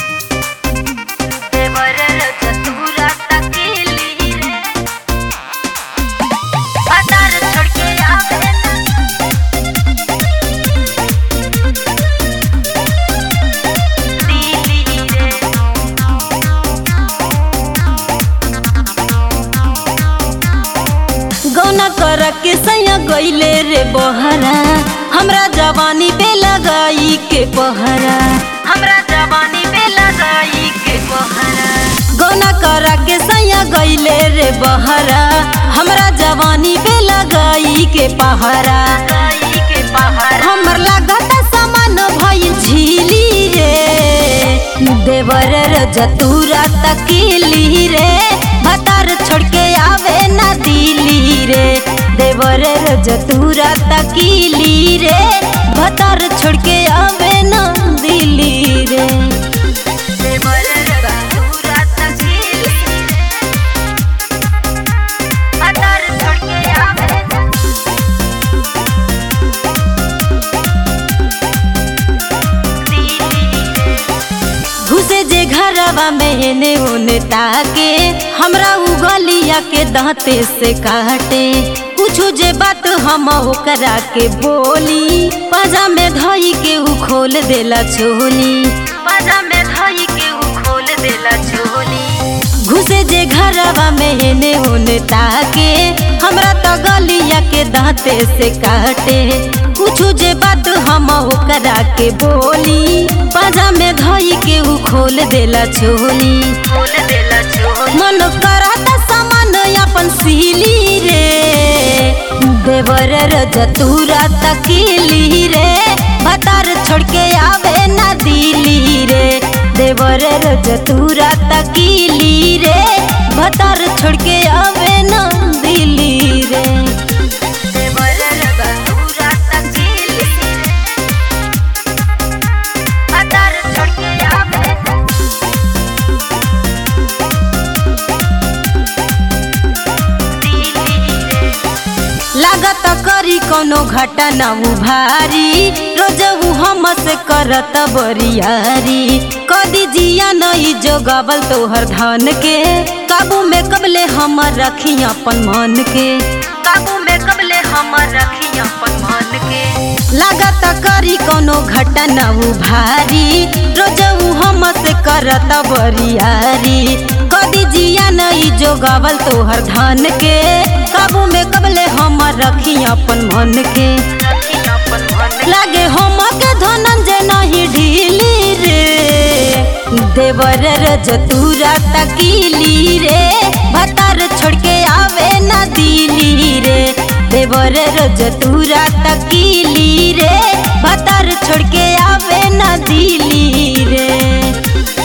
देवर चतुरा तकेली रे बाजार छोड़ के आवे ना दिल्ली रे गौना कर के सैया गईले रे बहरा हमरा जवानी पे लगाई के पहरा हमरा जवानी पे लगाई के पहरा गौना कर के सैया गईले रे बहरा हमरा जवानी पे लगाई के पहरा लगाई के पहरा हमर लागत समान भइल झीली रे देवर जतूरा तकीली रे भतार छोड़ के आवे ना दिली रे देवर जतूरा तकीली रे भतार छोड़ के आवे ना दिली रे देवर चतुरा तकेली रे बाजार छोड़ के आवे ना दिल्ली रे घुसे जे घरवा में एने ओने ताके हमरा उगलिया के दांते से काटे कुछ जे बात हम ओकरा के बोली पाजा में धई के उ खोल देला छोली बाजा में धई के उ खोल देला चोली घुसे जे घरवा में एने ओने ताके हमरा तो गलिया के दांते से काटे कुछ जे बात हम ओकरा के बोली पाजा में धई के उ खोल देला छोली खोल देला चोली मन करता समान अपन सीली रे देवर जतूरा तकीली रे भतार छोड़ के आवे ना दिली रे देवर जतूरा तकीली रे भतार छोड़ के आवे ना दिली रे देवर चतुरा तकेली रे बाजार छोड़ के आवे ना दिल्ली रे लागत करी कोनो घटना भारी रोज उ हमसे करत बरियारी कदी जिया नहीं जोगावल तोहर धन के काबू में कबले हम रखी अपन मन के काबू में कबले हमर रखी अपन मन के लागत करी कोनो घटना भारी रोज उ हमसे करत बरियारी कदी जिया नहीं जोगावल तोहर धन के काबू में कबले हम रखी अपन मन के रखी अपन मन लागे हम के धनंजय नहीं ढीली रे देवर जतूरा तकीली रे भतार छोड़ के आवे ना दिली रे देवर जतूरा तकीली रे